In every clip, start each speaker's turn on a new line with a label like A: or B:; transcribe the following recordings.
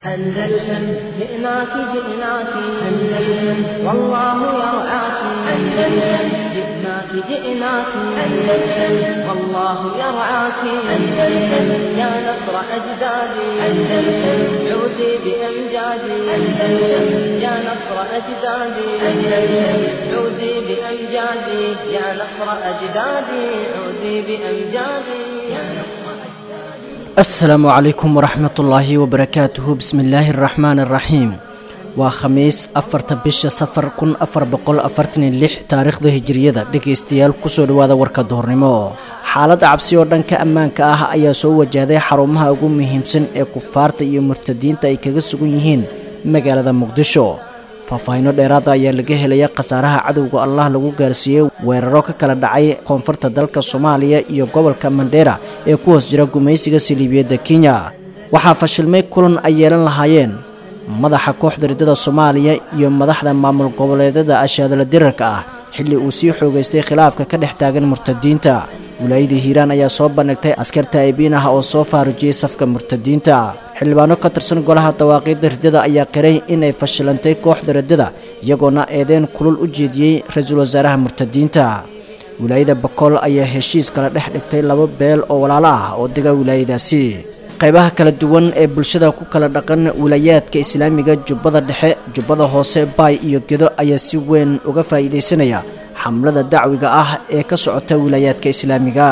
A: أندلسن جئناك جئناك أندلسن والله يرعاك أندلسن جئناك جئناك أندلسن والله يرعاك أندلسن يا نصر أجدادي أندلسن عودي بأمجادي أندلسن يا نصر أجدادي أندلسن عودي بأمجادي يا نصر أجدادي عودي بأمجادي يا نصر
B: asalaamu calaykum waraxmatullaahi wabarakaatuhu bismillaahi araxmaan araxiim waa khamiis afarta bisha safar kun afar boqol afartan iyo lix taariikhda hijiriyada dhegaystayaal kusoo dhawaada warka duhurnimo xaalad cabsi oo dhanka ammaanka ah ayaa soo wajahday xarumaha ugu muhiimsan ee kufaarta iyo murtadiinta ay kaga sugan yihiin magaalada muqdisho faahfaahiino dheeraada ayaa laga helaya khasaaraha cadowga allah lagu gaarsiiyey weeraro ka kala dhacay koonfurta dalka soomaaliya iyo gobolka mandheera ee ku hoos jira gumaysiga saliibiyadda kenya waxaa fashilmay kulan ay yeelan lahaayeen madaxa kooxda riddada soomaaliya iyo madaxda maamul goboleedyada ashaadala dirarka ah xilli uu sii xoogaystay khilaafka ka dhex taagan murtadiinta wilaayadii hiiraan ayaa soo bandhigtay askarta aybiin ah oo soo faarujiyey safka murtadiinta xildhibaano ka tirsan golaha dawaaqiidda riddada ayaa qiray inay fashilantay kooxda riddada iyagoona eedeen kulul u jeediyey ra-iisul wasaaraha murtadiinta wilaayada bakool ayaa heshiis kala dhex dhigtay laba beel oo walaalo ah oo dega wilaayadaasi qaybaha kala duwan ee bulshada ku kala dhaqan wilaayaadka islaamiga jubbada dhexe jubbada hoose baay iyo gedo ayaa si weyn uga faa'iidaysanaya xamlada dacwiga ah ee ka socota wilaayaadka islaamiga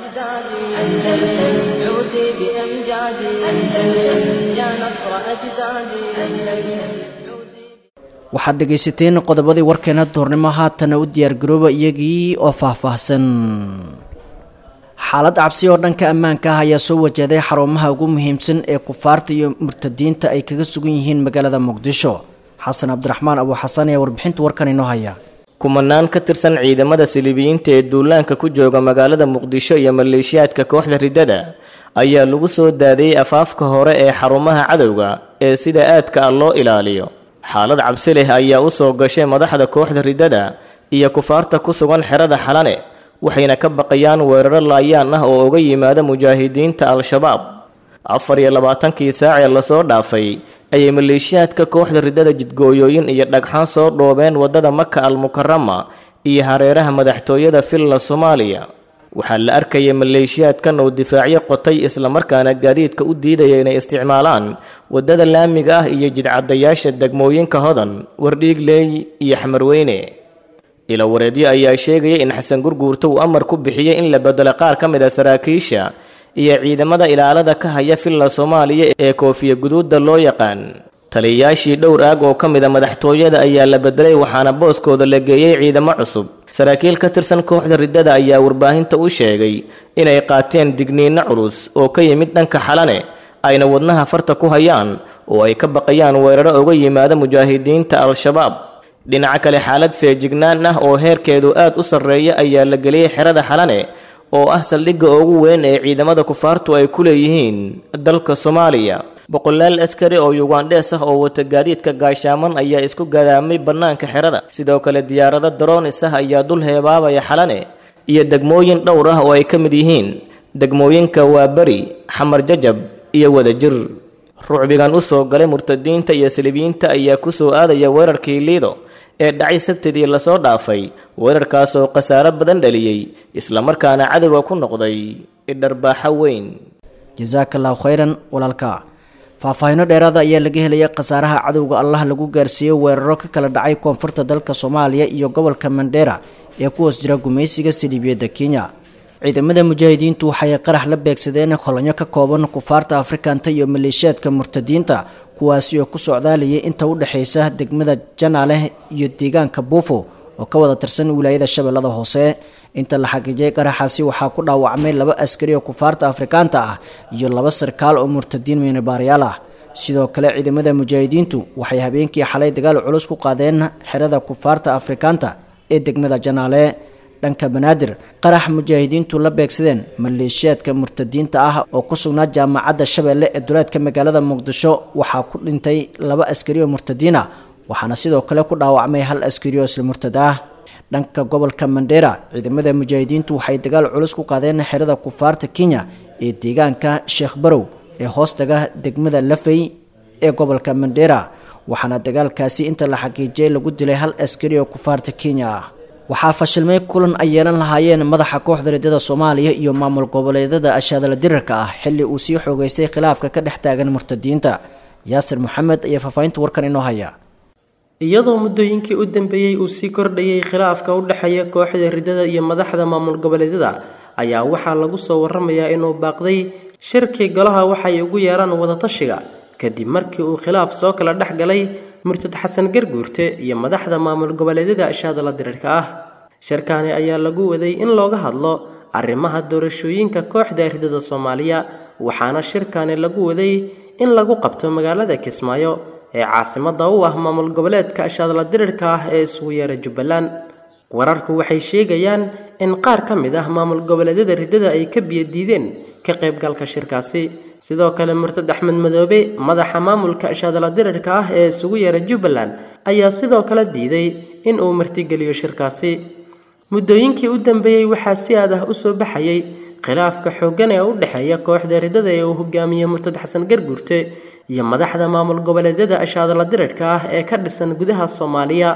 A: أندلسن عودي بأمجادي أندلسن يا نصر أجدادي أندلسن
B: waxaad dhegaysateen qodobadii warkeena duurnimo haatana u diyaargarooba iyagii oo faahfaahsan xaalad cabsi oo dhanka ammaanka ah ayaa soo wajahday xarumaha ugu muhiimsan ee kufaarta iyo murtadiinta ay kaga sugan yihiin magaalada muqdisho xasan cabdiraxmaan abu xasan ayaa warbixinta warkan inoo haya
C: kumanaan ka tirsan ciidamada silibiyiinta ee duulaanka ku jooga magaalada muqdisho iyo maleeshiyaadka kooxda riddada ayaa lagu soo daadiyey afaafka hore ee xarumaha cadowga ee sida aadka ah loo ilaaliyo xaalad cabsi leh ayaa u soo gashay madaxda kooxda riddada iyo kufaarta ku sugan xerada xalane waxayna ka baqayaan weeraro laayaan ah oo uga yimaada mujaahidiinta al-shabaab afar iyo labaatankii saacee lasoo dhaafay ayay maleeshiyaadka kooxda riddada jidgooyooyin iyo dhagxaan soo dhoobeen waddada maka al-mukarama iyo hareeraha madaxtooyada villa soomaaliya waxaa la arkayay maleeshiyaadkan oo difaacyo qotay islamarkaana gaadiidka u diidaya inay isticmaalaan waddada laamiga ah iyo jidcadayaasha degmooyinka hodan wardhiigleey iyo xamarweyne ilawareedyo ayaa sheegaya in xasan gurguurto uu amar ku bixiyey in la bedelo qaar ka mid a saraakiisha iyo ciidamada ilaalada ka haya villa soomaaliya ee koofiya guduudda loo yaqaan taliyayaashii dhowr aag oo ka mid a madaxtooyada ayaa la bedelay waxaana booskooda la geeyey ciidamo cusub saraakiil ka tirsan kooxda riddada ayaa warbaahinta u sheegay inay qaateen digniinno culus oo ka yimid dhanka xalane ayna wadnaha farta ku hayaan oo ay ka baqayaan weeraro uga yimaada mujaahidiinta al-shabaab dhinaca kale xaalad feejignaan ah oo heerkeedu aad u sarreeya ayaa la geliyey xerada xalane oo ah saldhigga ugu weyn ee ciidamada kufaartu ay ku leeyihiin dalka soomaaliya boqolaal askari oo yugandhees ah oo wata gaadiidka gaashaaman ayaa isku gadaamay bannaanka xerada sidoo kale diyaarado daroonis ah ayaa dul heebaabaya xalane iyo degmooyin dhowr ah oo ay ka mid yihiin degmooyinka waaberi xamar jajab iyo wadajir rucbigan u soo galay murtadiinta iyo salibiyiinta ayaa ku soo aadaya weerarkii liido ee dhacay sabtidii lasoo dhaafay weerarkaas oo khasaaro badan dhaliyey islamarkaana cadowga ku noqday idharbaaxo weyn
B: jasaaka allahu khayran walaalka faahfaahiino dheeraada ayaa laga helaya khasaaraha cadowga allah lagu gaarsiiyey weeraro ka kala dhacay koonfurta dalka soomaaliya iyo gobolka mandheera ee ku hoos jira gumaysiga saliibiyadda kenya ciidamada mujaahidiintu waxay qarax la beegsadeen kolonyo ka kooban kufaarta afrikanta iyo maleeshiyaadka murtadiinta kuwaasi oo ku socdaalayay inta u dhexaysa degmada janaaleh iyo deegaanka buufo oo ka wada tirsan wilaayada shabeellada hoose inta la xaqiijiyay qaraxaasi waxaa ku dhaawacmay laba askari oo kufaarta afrikaanta ah iyo laba sarkaal oo murtadiin miinabaaryaal ah sidoo kale ciidamada mujaahidiintu waxay habeenkii xalay dagaal culus ku qaadeen xerada kufaarta afrikaanta ee degmada janaale dhanka banaadir qarax mujaahidiintu la beegsadeen maleeshiyaadka murtadiinta ah oo ku sugnaa jaamacadda shabeelle ee duleedka magaalada muqdisho waxaa ku dhintay laba askari oo murtadiin ah waxaana sidoo kale ku dhaawacmay hal askari oo isla murtad ah dhanka gobolka mandheera ciidamada mujaahidiintu waxay dagaal culus ku qaadeen xerada kufaarta kenya ee deegaanka sheekh barow ee hoostaga degmada lafey ee gobolka mandera waxaana dagaalkaasi inta la xaqiijiyay lagu dilay hal askari oo kufaarta kenya ah waxaa fashilmay kulan ay yeelan lahaayeen madaxa kooxda riddada soomaaliya iyo maamul goboleedyada ashaadala dirarka ah xilli uu sii xoogeystay khilaafka ka dhex taagan murtadiinta yaasir maxamed ayaa faahfaahinta warkan inoo haya
D: iyadoo muddooyinkii u dambeeyey uu sii kordhayay khilaafka u dhexeeya kooxda riddada iyo madaxda maamul goboleedyada ayaa waxaa lagu soo waramayaa inuu baaqday shirkii golaha waxay ugu yeeraan wadatashiga kadib markii uu khilaaf soo kala dhex galay murtad xasan garguurte iyo madaxda maamul goboleedyada ashaadala dirirka ah shirkaani ayaa lagu waday in looga hadlo arrimaha doorashooyinka kooxda riddada soomaaliya waxaana shirkaani lagu waday in lagu qabto magaalada kismaayo ee caasimada u ah maamul goboleedka ashaadla dirirka ah ee isugu yeera jubbaland wararku waxay sheegayaan in qaar ka mid ah maamul goboleedyada riddada ay ka biyadiideen ka qaybgalka shirkaasi sidoo kale murtad axmed madoobe madaxa maamulka ashaadla dirirka ah ee isugu yeera jubbaland ayaa sidoo kale diiday in uu martigeliyo shirkaasi muddooyinkii u dambeeyey waxaa si aad ah usoo baxayay khilaafka xooggan ee u dhexeeya kooxda riddada ee uu hogaamiye murtad xasan garguurte iyo madaxda maamul goboleedyada ashaadala dirirka ah ee ka dhisan gudaha soomaaliya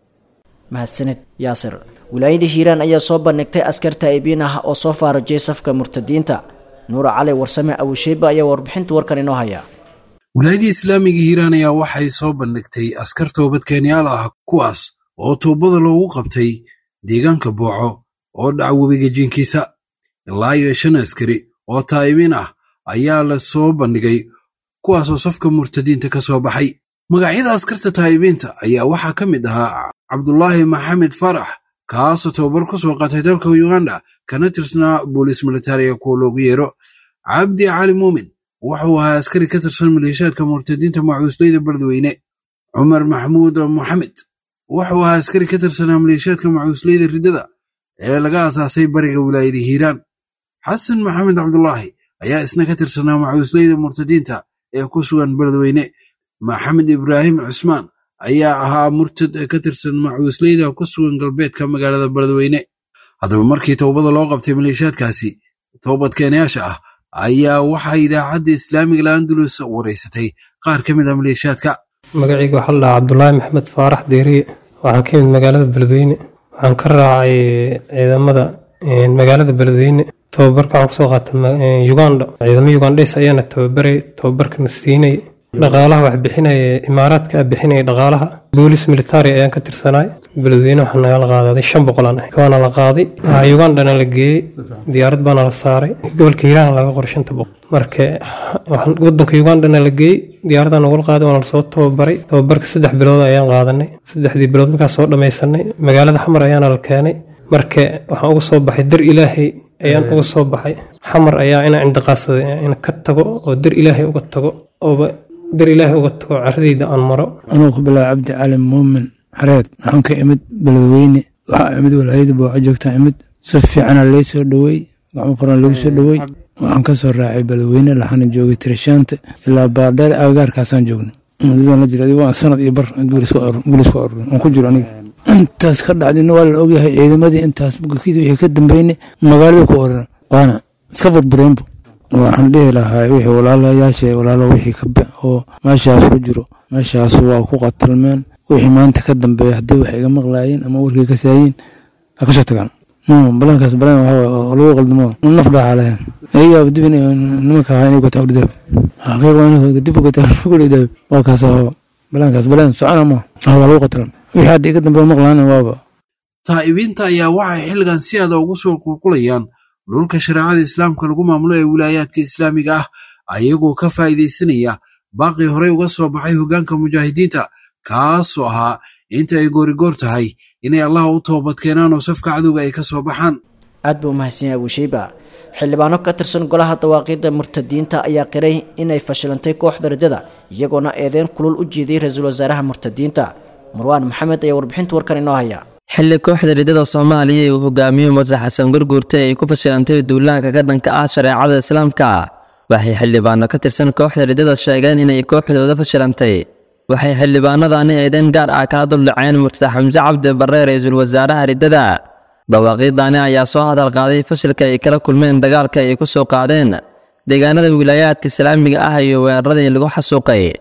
B: mahadsanid yaasir wilaayada hiiraan ayaa soo bandhigtay askar taa'ibiin ah oo soo faarajiyay safka murtadiinta nuura cali warsame awisheyba ayaa warbixinta warkan inoo haya
E: wilaayadii islaamiga hiiraan ayaa waxay soo bandhigtay askar toobadkeenyaal ah kuwaas oo toobada loogu qabtay deegaanka booco oo dhaca webiga jiinkiisa ilaa iyo shan askari oo taa'ibiin ah ayaa la soo bandhigay kuwaasoo safka murtadiinta ka soo baxay magacyada askarta taa'ibiinta ayaa waxaa ka mid ahaa cabdulaahi maxamed farax kaasoo tababar ku soo qaatay dalka uganda kana tirsanaa booliis militariga kuwa loogu yeero cabdi cali muumin wuxuu ahaa askari ka tirsan maleeshaadka murtadiinta macuusleyda beledweyne cumar maxamuud moxamed wuxuu ahaa askari ka tirsanaa maleeshaadka macuusleyda riddada ee laga asaasay bariga wilaayada hiiraan xasan maxamed cabdulaahi ayaa isna ka tirsanaa macuusleyda murtadiinta ee ku sugan beledweyne maxamed ibraahim cusmaan ayaa ahaa murtad ka tirsan macuusleyda ku sugan galbeedka magaalada beledweyne haddaba markii towbada loo qabtay maleeshaadkaasi toobadkeenayaasha ah ayaa waxaa idaacadda islaamiga laandulus wareysatay qaar ka mid a maleeshaadka
F: magacayga waxaa la dhahaa cabdulaahi maxamed faarax deeriye waxaan ka yimid magaalada beledweyne waxaan ka raacay ciidamada magaalada beledweyne tababarka waxaan kusoo qaatay uganda ciidamo ugandhes ayaana tababaray tababarkana siinay dhaqaalaha wax bixinaya imaaraadka a bixinaya dhaqaalaha boolis militari ayaan ka tirsanaay beledweyne waxaa nagala qaadaday shan boqol aan ahay waana la qaaday ugandana la geeyey diyaarad baana la saaray gobolka hiiraan laga qoray shanta boqol marka wadanka ugandana la geeyey diyaaradda nagula qaaday waana lasoo tababaray tababarka saddex bilood ayaan qaadanay saddexdii bilood markaan soo dhamaysanay magaalada xamar ayaana la keenay marka waxaan uga soo baxay dar ilaahay ayaan uga soo baxay xamar ayaa inaan cindiqaadsaday in ka tago oo dar ilaahay uga tago ooba dar ilaahay uga tago caradayda aan maro
G: anuu ku bilaaba cabdi cali muumin xareed waxaan ka imid beledweyne waxaa imid walaayada booco joogtaa imid si fiicana lay soo dhowey gacmo qoran lagu soo dhowey waxaan ka soo raacay beledweyne laxana joogay tirishaanta ilaa baardheer agagaarkaasaan joognay muddadan la jira waa sanad iyo bar gulis ku arurin aan ku jiro aniga intaas ka dhacdina waa la ogyahay ciidamadii intaas bukiisa wixii ka dambeynay magaalada ku oran waana iska burbureenbu waxaan dhihi lahaa wixii walaalayaasha walaalo wixii ka oo meeshaas ku jiro meeshaas waa ku qatalmeen wixii maanta ka dambeeya haddii wax iga maqlaayeen ama warkii ka saayiin ha kasoo tagaan balankaas balan waxaa lagu qaldamo naf dhaaxa lahayn ayagaa dib nimanka ahaa inay gotaa udhidaab xaqiiq waa inay dib gotaa udhidaab waa kaas balankaas balan socona ma waa lagu qatalan wixii hadda iga dambeeya maqlaana waaba
E: taa'ibiinta ayaa waxay xilligan si aada ugu soo qulqulayaan dhulka shareecada islaamka lagu maamulo ee wilaayaadka islaamiga ah ayagoo ka faa'iidaysanaya baaqii horey uga soo baxay hoggaanka mujaahidiinta kaasoo ahaa inta ay goorigoor tahay inay allaha u toobadkeenaan oo safka cadowga ay ka soo baxaan
B: aad buu umahadsan yahay abuusheyba xildhibaano ka tirsan golaha dawaaqiidda murtadiinta ayaa qiray inay fashilantay kooxda rajada iyagoona eedeyn kulul u jeediyey ra-iisul wasaaraha murtadiinta marwaan maxamed ayaa warbixinta warkan inoo haya
H: xilli kooxda ridada soomaaliya uu hogaamiyo murtax xasan gurguurte ay ku fashilantay duulaanka ka dhanka ah shareecada islaamka waxay xildhibaano ka tirsan kooxda ridada sheegeen inay kooxdooda fashilantay waxay xildhibaanadani eedeyn gaar ah kala duldhaceen murtax xamse cabdi barre ra-iisul wasaaraha ridada dhawaaqiidani ayaa soo hadal qaaday fashilka ay kala kulmeen dagaalka ay ku soo qaadeen deegaanada wilaayaadka islaamiga ah iyo weeraradii lagu xasuuqay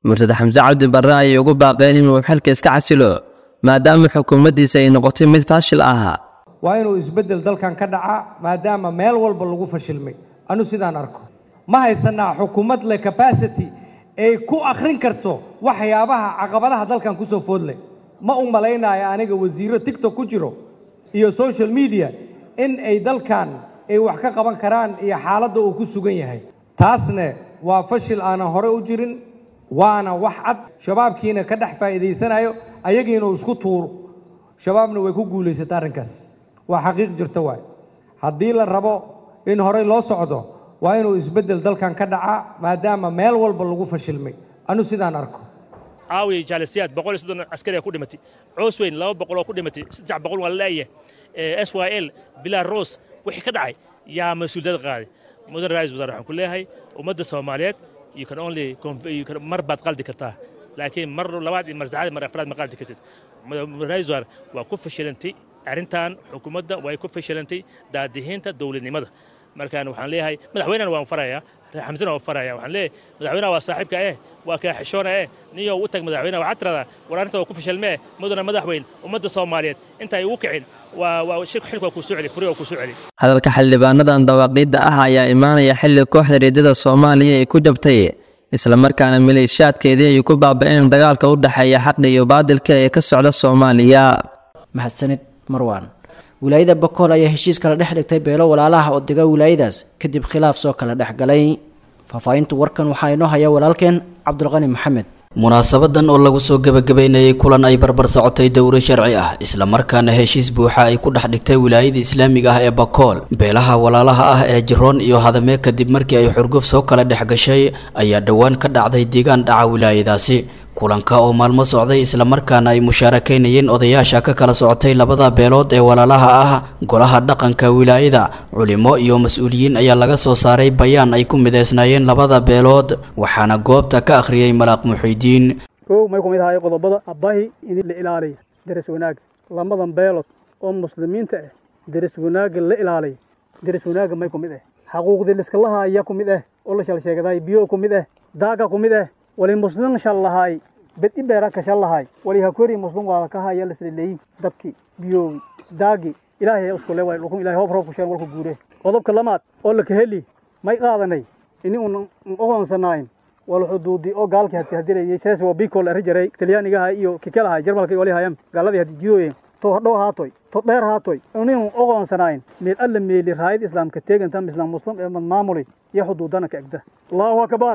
H: murtad xamse cabdi barre ayay ugu baaqeen inuu xilka iska casilo maadaama xukuumaddiisa ay noqotay mid faashil ah
I: waa inuu isbeddel dalkan ka dhacaa maadaama meel walba lagu fashilmay anu sidaan arko ma haysanaa xukuumad leh capacity ay ku akhrin karto waxyaabaha caqabadaha dalkan ku soo foodleh ma u malaynayo aniga wasiirro tigtok ku jiro iyo social media in ay dalkan ay wax ka qaban karaan iyo xaaladda uu ku sugan yahay taasne waa fashil aanan hore u jirin waana wax cad shabaabkiina ka dhex faa'iidaysanayo ayagiina uu isku tuuro shabaabna way ku guulaysata arrinkaas waa xaqiiq jirta waay haddii la rabo in horey loo socdo waa inuu isbeddel dalkan ka dhacaa maadaama meel walba lagu fashilmay anu sidaan arko
J: caawiya jaalisiyaad boqol iyo soddon askari aa ku dhimatay coosweyn laba boqol oo ku dhimatay saddex boqol waa la leeyahay s y l bilaa ros wixii ka dhacay yaa mas-uuliyad qaaday mudan ra-isul wasaare waxaan ku leeyahay ummadda soomaaliyeed you can only you can mar baad qaldi kartaa laakiin mar labaad iyo mar saddexaad mar afraad ma qaldi kartid ra-isul wasaare waa ku fashilantay arrintan xukuumadda way ku fashilantay daadihiinta dowladnimada markaan waxaan leeyahay madaxweynena waan farayaa xamsena waan faraya waxaan leeyahay madaxweynaha waa saaxiibka eh waa kaa xishoona eh niyow u tag madaxweynaha waxaad tiradaa war arrinta waa ku fashilmee mudana madaxweyn ummadda soomaaliyeed inta ay ugu kicin waa waa shirka xilka waa kuu soo celi furi waa kuu soo celi
H: hadalka xildhibaanadan dawaaqiidda ah ayaa imaanaya xilli kooxda reedada soomaaliya ay ku jabtay islamarkaana maleeshiyaadkeedii ay ku baaba'een dagaalka u dhexeeya xaqa iyo baadilka ee ka socda soomaaliya
B: mahadsanid marwaan wilaayada bakool ayaa heshiis kala dhex dhigtay beelo walaalaha oo dega wilaayadaas kadib khilaaf soo kala dhex galay faahfaahinta warkan waxaa inoo haya walaalkeen cabdulqani maxamed
K: munaasabadan oo lagu soo gebagabeynayay kulan ay barbar socotay dowro sharci ah islamarkaana heshiis buuxa ay ku dhex dhigtay wilaayada islaamiga ah ee bakool beelaha walaalaha ah ee jiroon iyo hadamee kadib markii ay xurguf soo kala dhex gashay ayaa dhowaan ka dhacday deegaan dhaca wilaayadaasi kulanka oo maalmo socday islamarkaana ay mushaarakaynayeen odayaasha ka kala socotay labada beelood ee walaalaha ah golaha dhaqanka wilaayada culimo iyo mas-uuliyiin ayaa laga soo saaray bayaan ay ku mideysnaayeen labada beelood waxaana goobta ka akhriyey malaaq muxiidiin
L: kow may ku mid ahay qodobada abbahi in la ilaaliya deris wanaagga lamadan beelood oo muslimiinta ah deris wanaagga la ilaaliya deris wanaagga may ku mid ah xaquuqdii liskalaha ayaa ku mid ah oo la shalsheegaday biyo ku mid ah daaga ku mid ah wali muslim shallahay bedi beera ka shallahay wali hakori muslim waa ka haya lisleeyi dabki biyowi daagi ilaahay isku leeway lukun ilaahay hoob roob ku sheen walku guure qodobka lamaad oo la kaheli may qaadanay ini un oqoonsanayn wal xuduudi oo gaalkii hati hadilayay sees waa bikol arijaray talyaanigaha iyo kikalaha jarmalka wali hayam gaaladii hadi jidooyen to hadhow haatoy to dheer haatoy inuu oqoonsanayn meel alla meeli raayid islaamka teegantam islaam muslim ee maamulay iyo xuduudana ka egda allahu akbar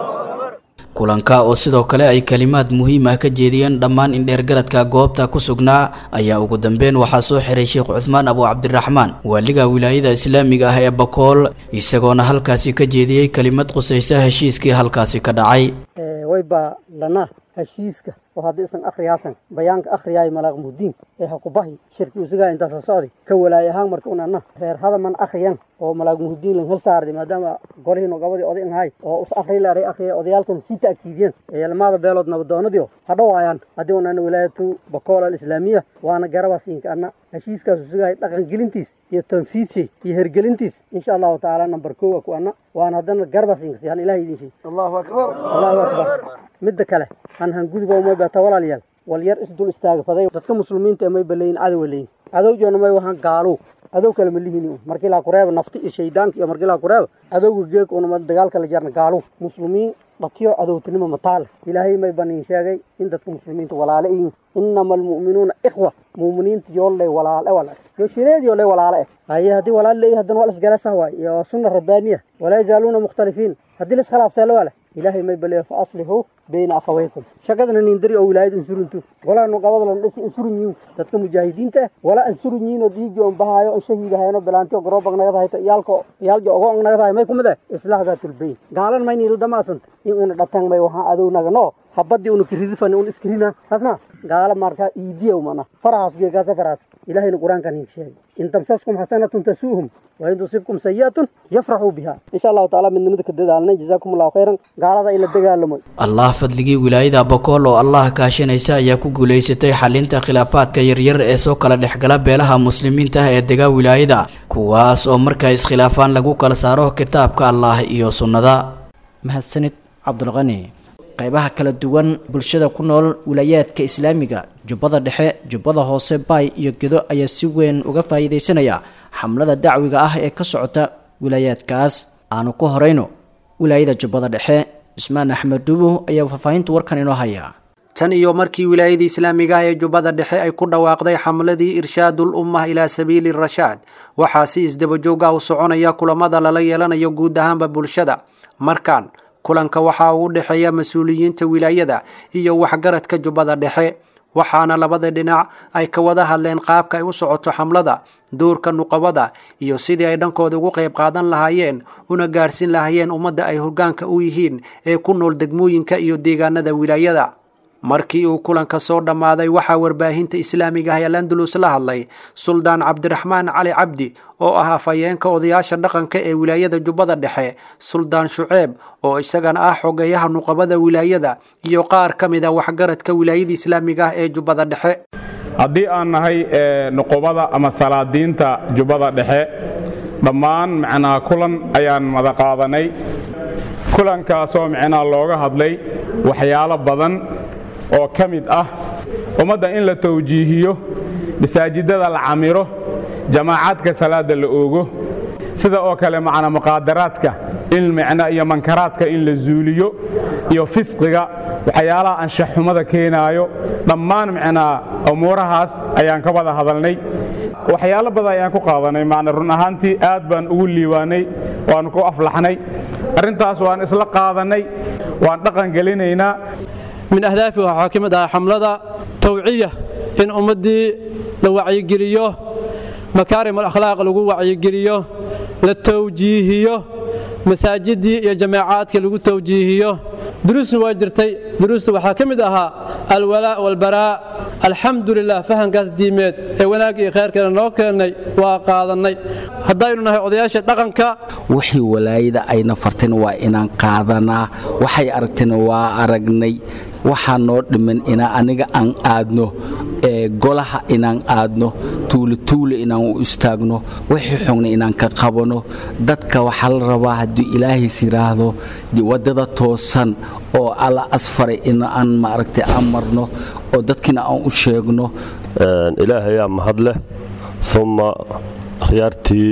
K: kulanka oo sidoo kale ay kalimaad muhiim ah ka jeediyeen dhammaan indheergaradka goobta ku sugnaa ayaa ugu dambeyn waxaa soo xiray sheekh cuthmaan abu cabdiraxmaan waaliga wilaayada islaamiga ah ee bakool isagoona halkaasi ka jeediyey kelimad qusaysa heshiiskii halkaasi ka dhacay
M: wayba lana heshiiska oo haddii isan akhriyaasan bayaanka akhriyaay malaaq mudiin ee hakubahi shirki usugaa intaasa socday ka walaay ahaan marka unana reer hadaman akhriyan oo malaaq mudiin lan hel saarday maadaama golihiino gabadii oday ahay oo us akhri leeray akhriya odayaalkan sii ta'kiidiyeen ee lamada beelood nabadoonadiio hadhowaayaan haddii unana wilaayatu bakool alislaamiya waana garabasiinka ana heshiiskaas usugahay dhaqangelintiis iyo tanfiidshay iyo hergelintiis insha allahu tacaala nambar kowa ku ana waana haddana garabasiinka sihan ilahay idin shay allahu akbar allahu akbar midda kale han hanguduba may bata walaalyaal wal yar isdul istaaga faday dadka muslimiinta may baleeyin cadow leeyin cadow joona may waxaan gaalow cadow kale ma lihin markii laa kureeba nafti iyo shaydaanka iyo markii laa kureeba cadowga geeg unama dagaalka la jarna gaalow muslimiin dhatiyo cadowtinimo mataale ilaahay may baniin sheegay in dadka muslimiinta walaale yihiin inama almu'minuuna ikhwa muuminiinta yooley walaale wala yo shireed yooley walaale eh haye haddii walaal leeyahay haddana waa lasgarasah waay iyo sunna rabbaaniya walaa yazaaluuna mukhtalifiin haddii laskhilaafsee lawale ilaahay may baleeyo fa aslixuu bayna akhawaykum shaqadana nindari oo wilaayad insuruntu walaa nuqabada lan dhisi insurun yiin dadka mujaahidiinta ah walaa insurun yiin oo dhiigi on bahaayo on shahiida hayno bilaantiyo garoobbag nagada hayto iyaalko iyaaljo ogo on nagada hay may kumid eh islaax daatulbayn gaalan mayni la damaasanta in una dhatan may waxaan adownaga no habadii una kiridifani un iskirina tasma gaala marka iidiya umana farahaas geegaasa farahaas ilaahayna qur-aankan hiig sheegay in tamsaskum xasanatun tasuuhum wain tusibkum sayi'atun yafraxuu biha insha allahu taala midnimada ka dadaalnay jazaakum allahu khayran gaalada in la dagaalamo
K: allah fadligii wilaayada bakool oo allah kaashanaysa ayaa ku guulaysatay xalinta khilaafaadka yaryar ee soo kala dhexgala beelaha muslimiinta ah ee degaa wilaayada kuwaas oo markay iskhilaafaan lagu kala saaro kitaabka allah iyo sunnada
B: mahadsanid cabdulqani qeybaha kala duwan bulshada ku nool wilaayaadka islaamiga jubbada dhexe jubbada hoose baay iyo gedo ayaa si weyn uga faa'iidaysanaya xamlada dacwiga ah ee ka socota wilaayaadkaas aanu ku horeyno wilaayada jubbada dhexe cismaan axmed duubo ayaa faahfaahinta warkan inoo haya
N: tan iyo markii wilaayada islaamiga ah ee jubbada dhexe ay ku dhawaaqday xamladii irshaadul ummah ilaa sabiili rashaad waxaa si isdabajoog ah u soconaya kulamada lala yeelanayo guud ahaanba bulshada markan kulanka waxaa uu dhexeeya mas-uuliyiinta wilaayada iyo waxgaradka jubbada dhexe waxaana labada dhinac ay ka wada hadleen qaabka ay u socoto xamlada doorka nuqabada iyo sidii ay dhankooda ugu qayb qaadan lahaayeen una gaarhsiin lahaayeen ummadda ay hoggaanka u yihiin ee ku nool degmooyinka iyo deegaanada wilaayada markii uu kulanka soo dhammaaday waxaa warbaahinta islaamiga ah ee landulus la hadlay suldaan cabdiraxmaan cali cabdi oo ah afhayeenka odayaasha dhaqanka ee wilaayada jubbada dhexe suldaan shuceeb oo isagana ah xogeeyaha nuqabada wilaayada iyo qaar ka mid a waxgaradka wilaayada islaamiga ah ee jubbada dhexe
O: haddii aan nahay nuqubada ama salaadiinta jubbada dhexe dhammaan macnaa kulan ayaan wada qaadanay kulankaasoo macnaa looga hadlay waxyaalo badan oo ka mid ah ummadda in la tawjiihiyo masaajidada la camiro jamaacaadka salaada la oogo sida oo kale macnaa muqaadaraadka in macna iyo mankaraadka in la zuuliyo iyo fisqiga waxyaalaha anshaxxumada keenaayo dhammaan macnaa umuurahaas ayaan ka wada hadalnay waxyaalo badan ayaan ku qaadanay macna run ahaantii aad baan ugu liiwaanay waan ku aflaxnay arrintaas waan isla qaadanay waan dhaqan gelinaynaa
P: min ahdaafiha waxaa ka mid ahaa xamlada tawciya in ummaddii la wacyigeliyo makaarim alakhlaaq lagu wacyigeliyo la tawjiihiyo masaajiddii iyo jamaacaadka lagu tawjiihiyo duruusna waa jirtay duruusta waxaa ka mid ahaa alwalaa walbaraa alxamdu lilah fahankaas diimeed ee wanaag iyo khayrkeena noo keennay waa qaadannay haddaynu nahay odayaasha dhaqanka
Q: wixii walaayada ayna farteen waa inaan qaadanaa waxay aragtayna waa aragnay waxaa noo dhiman inaa aniga aan aadno ee golaha inaan aadno tuulituule inaan u istaagno wixii xogna inaan ka qabano dadka waxaa la rabaa hadduu ilaahays yidhaahdo waddada toosan oo alla asfaray in aan maaragtay aan marno oo dadkiina aan u sheegno
R: ilaahayaa mahad leh uma akhyaartii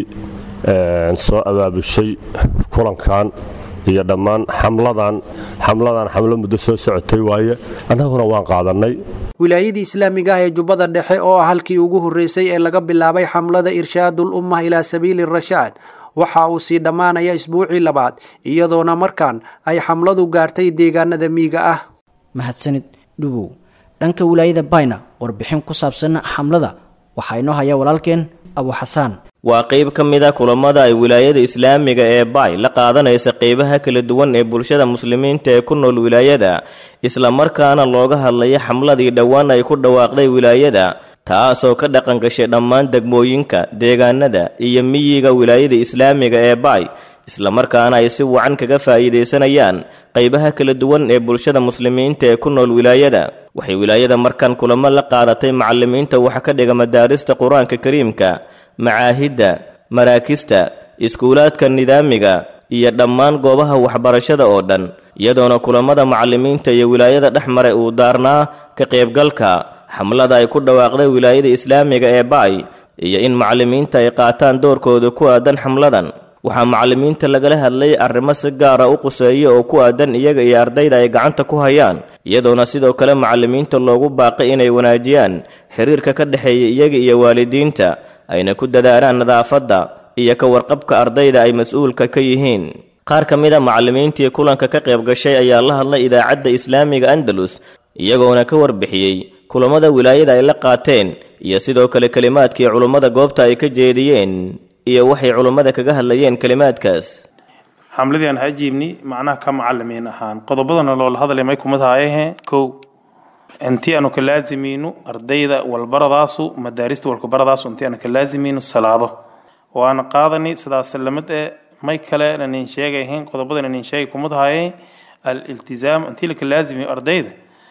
R: soo abaabushay kulankan iyo dhammaan xamladan xamladan xamlo muddo soo socotay waaye annaguna waan qaadannay
N: wilaayadii islaamiga ah ee jubbada dhexe oo ah halkii ugu horreysay ee laga bilaabay xamlada irshaadul ummah ilaa sabiili rashaad waxa uu sii dhammaanaya isbuucii labaad iyadoona markaan ay xamladu gaartay deegaanada miiga ah
B: mahadsanid dhubow dhanka wilaayada bayna warbixin ku saabsan xamlada waxaa inoo haya walaalkeen abu xasaan
C: waa qayb ka mid a kulamada ay wilaayada islaamiga ee baay la qaadanaysa qaybaha kala duwan ee bulshada muslimiinta ee ku nool wilaayada islamarkaana looga hadlaya xamladii dhowaan ay ku dhawaaqday wilaayada taasoo ka dhaqan gashay dhammaan degmooyinka deegaanada iyo miyiga wilaayada islaamiga ee baay islamarkaana ay si wacan kaga faa'iidaysanayaan qaybaha kala duwan ee bulshada muslimiinta ee ku nool wilaayada waxay wilaayada markan kulamo la qaadatay macalimiinta waxa ka dhiga madaarista qur-aanka kariimka macaahidda maraakista iskuulaadka nidaamiga iyo dhammaan goobaha waxbarashada oo dhan iyadoona kulamada macalimiinta iyo wilaayada dhex maray uu daarnaa ka qaybgalka xamlada ay ku dhawaaqday wilaayada islaamiga ee baay iyo in macalimiinta ay qaataan doorkooda ku aadan xamladan waxaa macalimiinta lagala hadlay arrimo si gaara u quseeya oo ku aadan iyaga iyo ardayda ay gacanta ku hayaan iyadoona sidoo kale macalimiinta loogu baaqay inay wanaajiyaan xiriirka ka dhexeeya iyaga iyo waalidiinta ayna ku dadaalaan nadaafadda iyo ka warqabka ardayda ay mas-uulka ka yihiin qaar ka mid a macalimiintii kulanka ka qayb gashay ayaa la hadlay idaacadda islaamiga andalus iyagoona ka warbixiyey kulammada wilaayada ay la qaateen iyo sidoo kale kelimaadkii culummada goobta ay ka jeediyeen iyo waxay culummada kaga hadlayeen kelimaadkaas
S: xamladii aan hajiibni macnaha ka macalimiin ahaan qodobadana loola hadlay may kumid haayahe kow intii aanu ka laazimiino ardayda walbaradaasu madaarista walkubaradaasu intii aanu ka laazimiino salaado waana qaadani sidaas lamid ee may kale nanin sheegahin qodobada nanin sheegay kumid haaye aliltizaam intii laka laazimiyo ardayda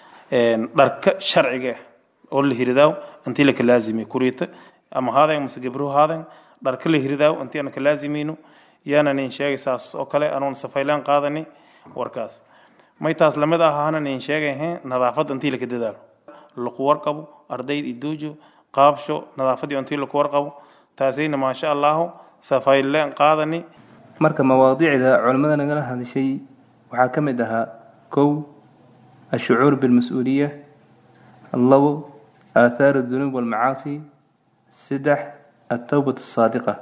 S: dharka sharciga oo la hiridaaw intii laka laazimiyo kuriita ama haadan mase gabruhu haadan dharka la hiridaaw intii aanu ka laazimiino yaana nin sheegay saas oo kale anuun safaylaan qaadani warkaas may taas lamid ahaanan in sheegahe nadaafadda intii laka dadaalo laku warqabo ardayda idoojo qaabsho nadaafaddii intii laku warqabo taasayna maasha allahu safayleen qaadani
T: marka mawaadiicda culimmada nagala hadashay waxaa ka mid ahaa kow ashucuur bilmas-uuliya labo aathaar adunuub walmacaasi saddex altowbat asaadiqa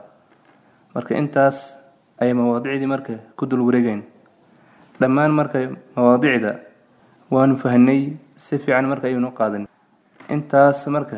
T: marka intaas ayay mawaadicdii marka ku dul wareegayn dhammaan marka mawaadicda waanu fahnay si fiican marka ayuunu qaadan intaas marka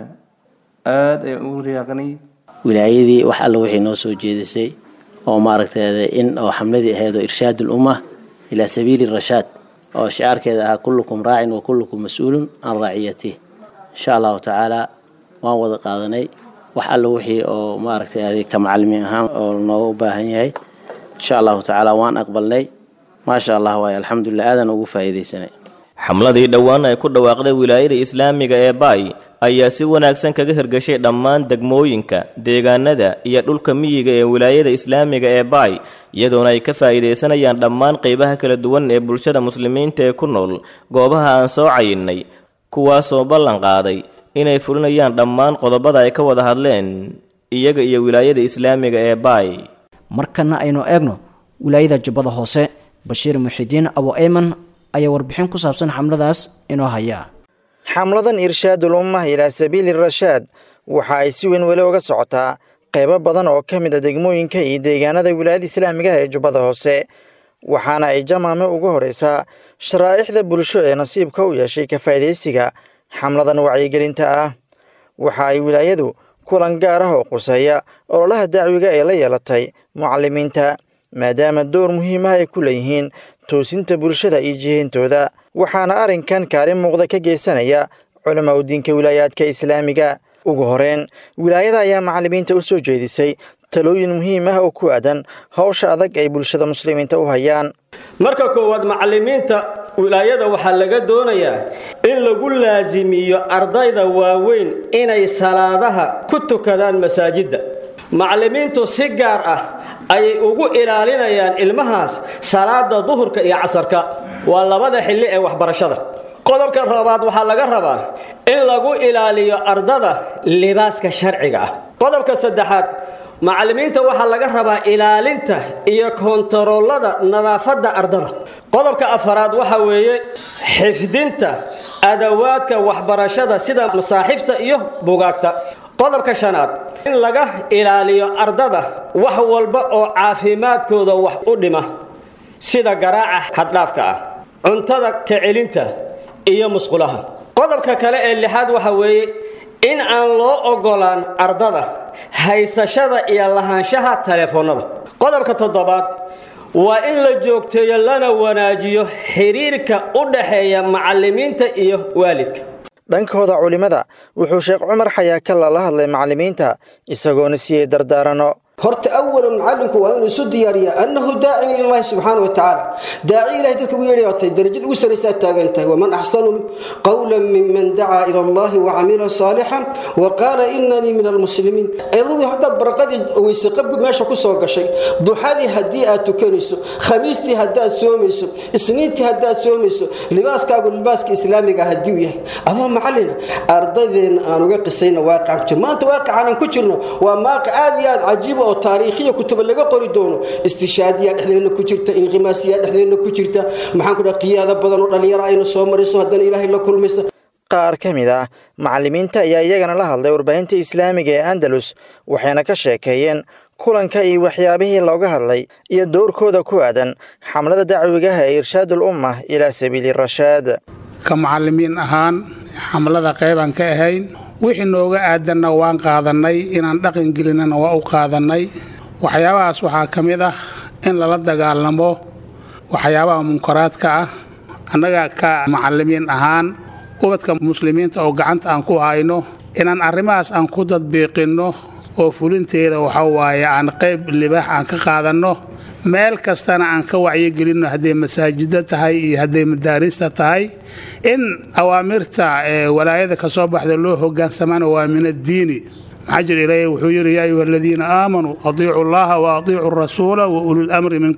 T: aada ayaan ugu riyaaqnay
U: wilaayadii wax alla wixii noo soo jeedisay oo maaragteeda in oo xamladii ahayd oo irshaad ulumma ilaa sabiili rashaad oo shicaarkeeda ahaa kullukum raacin wa kullukum mas-uulun can raaciyatih insha allahu tacaala waan wada qaadanay wax alla wixii oo maaragtay ka macalimiin ahaan oo nooga baahan yahay insha allahu tacaala waan aqbalnay maasha allah waay alxamdulilah aadan ugu faa'iidaysanay
C: xamladii dhowaan ay ku dhawaaqday wilaayada islaamiga ee baay ayaa si wanaagsan kaga hirgashay dhammaan degmooyinka deegaanada iyo dhulka miyiga ee wilaayada islaamiga ee baay iyadoona ay ka faa'iidaysanayaan dhammaan qaybaha kala duwan ee bulshada muslimiinta ee ku nool goobaha aan soo cayinnay kuwaasoo ballan qaaday inay fulinayaan dhammaan qodobada ay ka wada hadleen iyaga iyo wilaayada islaamiga ee baay
B: markana aynu eegno wilaayada jubbada hoose bashiir muxidiin abo eyman ayaa warbixin ku saabsan xamladaas inoo haya
V: xamladan irshaadul ummah ilaa sabiili rashaad waxa ay si weyn weli uga socotaa qaybo badan oo ka mid a degmooyinka iyo deegaanada wilaayada islaamigaha ee jubbada hoose waxaana ay jamaame ugu horeysaa sharaa'ixda bulsho ee nasiibka u yeeshay ka faa'iidaysiga xamladan wacyigelinta ah waxa ay wilaayadu kulan gaar ah oo quseeya ololaha dacwiga ee la yeelatay mucalimiinta maadaama door muhiimaha ay ku leeyihiin toosinta bulshada iyo jihintooda waxaana arrinkan kaalin muuqda ka geysanaya culamaa u diinka wilaayaadka islaamiga ugu horeyn wilaayada ayaa macalimiinta u soo jeedisay talooyin muhiim ah oo ku aadan howsha adag ay bulshada muslimiinta u hayaan
W: marka koowaad macalimiinta wilaayada waxaa laga doonayaa in lagu laasimiyo ardayda waaweyn inay salaadaha ku tukadaan masaajidda macalimiintu si gaar ah ayay ugu ilaalinayaan ilmahaas salaada duhurka iyo casarka waa labada xilli ee waxbarashada qodobka labaad waxaa laga rabaa in lagu ilaaliyo ardada libaaska sharciga ah qodobka saddexaad macalimiinta waxaa laga rabaa ilaalinta iyo kontaroolada nadaafadda ardada qodobka afaraad waxa weeye xifdinta adawaadka waxbarashada sida masaaxifta iyo bugaagta qodobka shanaad in laga ilaaliyo ardada wax walba oo caafimaadkooda wax u dhima sida garaaca xaddhaafka ah cuntada kacelinta iyo musqulaha qodobka kale ee lixaad waxa weeye in aan loo ogolaan ardada haysashada iyo lahaanshaha taleefoonnada qodobka toddobaad waa in la joogteeyo lana wanaajiyo xiriirka u dhaxeeya macalimiinta iyo waalidka
V: dhankooda culimmada wuxuu sheekh cumar xayaakalla la hadlay macalimiinta isagoona siiyey dardaarano
X: horta awalan macalinku waa inuu isu diyaariyaa annahu daacin ilallahi subxaana wa tacaala daaci ilahay dadka ugu yeedhay watay darajada ugu saraysaa taagan tahay waman axsanu qawlan miman dacaa ila allahi wacamila saalixan wa qaala inanii min almuslimiin adigu haddaad baraqadii weyse qabgu meesha ku soo gashay duxadii haddii aad tukanayso khamiistii haddaad soomayso isniintii haddaad soomayso libaaskaagu libaaska islaamiga haddii uu yahay adoo macalina ardadeenna aan uga qisayna waaqicaan ku jirno maanta waaqicaan aan ku jirno waa maaqic aad iyo aad cajiiba oo taariikhiya kutuba laga qori doono istishaadiya dhexdeena ku jirta inqimaasiya dhexdeena ku jirta maxaan ku dhaha qiyaado badan oo dhallinyaro ayna soo marayso haddana ilaahay la kulmaysa
V: qaar ka mid ah macalimiinta ayaa iyagana la hadlay warbaahinta islaamiga ee andalus waxayna ka sheekeeyeen kulanka iyo waxyaabihii looga hadlay iyo dowrkooda ku aadan xamlada dacwigaha ee irshaadul ummah ilaa sabiili rashaad
Y: ka macalimiin ahaan xamlada qaybaan ka ahayn wixii nooga aadanna waan qaadannay inaan dhaqan gelinana waa u qaadannay waxyaabahaas waxaa ka mid ah in lala dagaalamo waxyaabaha munkaraadka ah annaga ka macalimiin ahaan ubadka muslimiinta oo gacanta aan ku hayno inaan arrimahaas aan ku dadbiiqinno oo fulinteeda waxa waaye aan qayb libaax aan ka qaadanno meel kastana aan ka wacyigelinno hadday masaajidda tahay iyo hadday madaarista tahay in awaamirta ee walaayada ka soo baxda loo hogaansamana waa min addiini maxaa jira ilaahay wuxuu yidhi yaa ayuha aladiina aamanuu adiicu allaha wa adiicu rasuula wa ulil amri minkum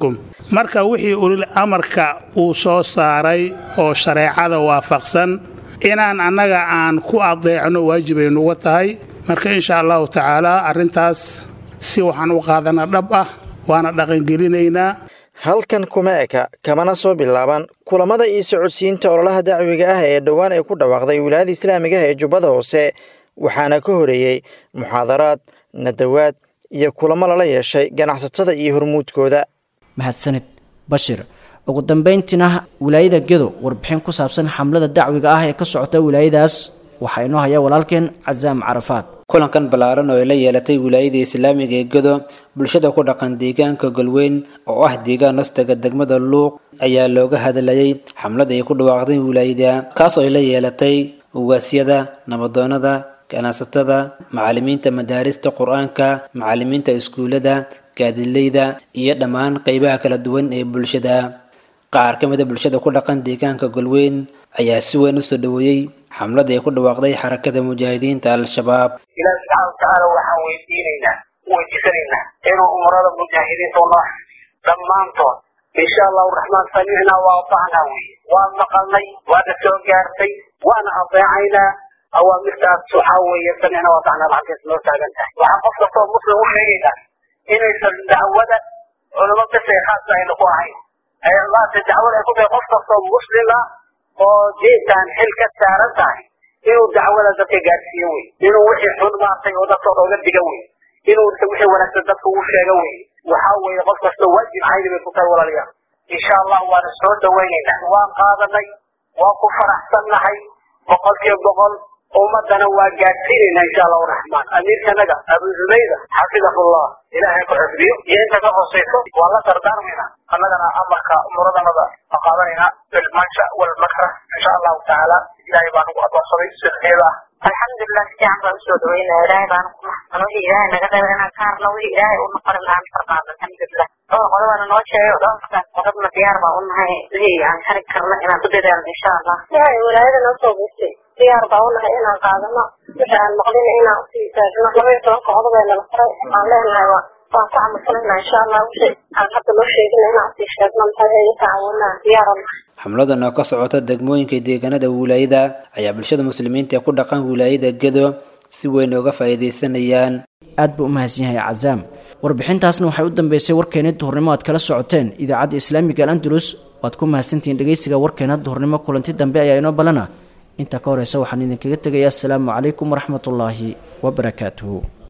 Y: marka wixii ulil amarka uu soo saaray oo shareecada waafaqsan inaan annaga aan ku adeecno waajibay nuga tahay marka insha allahu tacaala arrintaas si waxaan u qaadana dhab ah waana dhaqangelinaynaa
V: halkan kuma eka kamana soo bilaaban kulamada iyo socodsiinta ololaha dacwiga ah ee dhowaan ay ku dhawaaqday wilaayada islaamiga ah ee jubbada hoose waxaana ka horeeyey muxaadaraad nadawaad iyo kulamo lala yeeshay ganacsatada iyo hormuudkooda
B: mahadsanid bashir ugu dambayntiina wilaayada gedo warbixin ku saabsan xamlada dacwiga ah ee ka socota wilaayadaas waxaa inoo haya walaalkeen casaam carafaad
A: kulankan ballaaran oo ay la yeelatay wilaayada islaamiga ee gedo bulshada ku dhaqan deegaanka galweyn oo ah deegaan hostaga degmada luuq ayaa looga hadlayay xamlada ay ku dhawaaqday wilaayada kaas oo ay la yeelatay ugaasyada nabadoonada ganacsatada macallimiinta madaarista qur-aanka macallimiinta iskuullada gaadileyda iyo dhammaan qeybaha kala duwan ee bulshada qaar ka mida bulshada ku dhaqan deegaanka galweyn ayaa si weyn usoo dhaweeyey xamlada ay ku dhawaaqday xarakada mujaahidiinta al-shabaab
D: ilaahi subxaana watacaala waxaan weydiinaynaa weydiisanaynaa inuu umrada mujaahidiinta u noo dhammaantood insha allahu raxmaan samicnaa waa atacnaa weye waan maqalnay waana soo gaartay waana adeecaynaa awaamirtaas waxaa weeye samicnaa waa atacnaa lacagtaas noo taagan tahay waxaa qof kastoo muslim u sheegaynaa inaysan dacwada culamo bese khaasa ayna ku ahayn ee maanta dacwada ay ku tahay qof kastoo muslima oo diintan xil ka saaran tahay inuu dacwada dadka gaadhsiiyo wey inuu wixii xun maartay oo dadka oga diga wey inuu wixii wanaagsan dadka u sheega wey waxaa weeye qof kastoo waajib cayni bay ku tahay walaalayaal insha allah waana soo dhawaynaynaa waan qaadanay waan ku faraxsannahay boqolkiiba boqol ummadana waa gaadhsiinaynaa insha allahu raxmaan amiirkanaga abu zubayda xafidahullah ilaahay ku xifdiyo iyo inta ka hoosayso waa la dardaarmaynaa annagana amarka umuradannada waa qaadanaynaa bilmansha walmakrah insha allahu tacaala ilaahay baa nagu adoonsaday sirkeeda ah
E: alxamdulilah si fiican baan usoo dhaweynaya ilaahay baana ku maxsan wixii ilaahay naga reeba inaan ka harno wixii ilaahay u noqon lahaan farqaad alxamdulilah dhowr qodobana noo sheegay dhowrkaas qodobna diyaar baa u nahay wixii aan xari karno inaan ku dadaalno insha allah
F: waxay walaayada noo soo gurtay diyaar baa u nahay inaan qaadano wixii aan maqlina inaan usii taagno laba iyo tobanka qodob ee nala faray aan leenahay waa waan ku camalfalaynaa insha allah wixii aan hadda loo sheegina inaan usii sheegno maxaa yeeye tacaawinaa diyaar u nahay
A: xamladan oo ka socota degmooyinka deegaanada wilaayada ayaa bulshada muslimiinta ee ku dhaqan wilaayada gedo si weyn uga faa'iidaysanayaan
B: aad buu u mahadsan yahay cazaam warbixintaasna waxay u dambeysay warkeena duhurnimo aad kala socoteen idaacadda islaamiga al andalus waad ku mahadsantihiin dhegeysiga warkeena duhurnimo kulanti dambe ayaa inoo balana intaa ka horeysa waxaan idinkaga tegayaa asalaamu calaykum waraxmatullaahi wabarakaatuhu